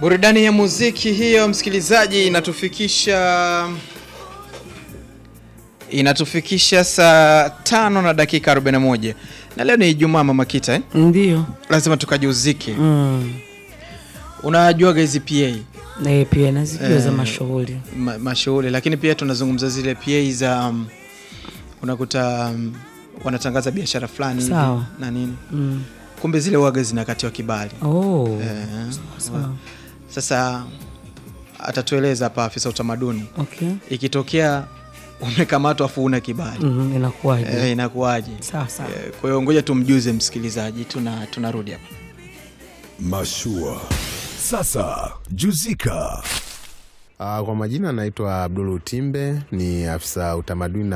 Burudani ya muziki hiyo, msikilizaji, inatufikisha inatufikisha saa tano na dakika 41 na leo ni Ijumaa, Mama Kita eh? Ndio. Lazima tukajuzike. Mm. Unajuaga hizi PA Na pia nazijua za Eh. mashughuli. ma, mashughuli, lakini pia tunazungumza zile PA za um, unakuta um, wanatangaza biashara fulani hivi Sawa. na nini, Mm. kumbe zile waga zinakatiwa kibali Oh. eh, Sawa. Sasa atatueleza hapa afisa utamaduni, Okay. ikitokea umekamatwa afu una kibali Mm, inakuwaje? eh, inakuwaje? Sawa sawa. Eh, Kwa hiyo ngoja tumjuze msikilizaji, tuna tunarudi hapa. Mashua. Sasa juzika. Uh, kwa majina anaitwa Abdul Utimbe, ni afisa utamaduni na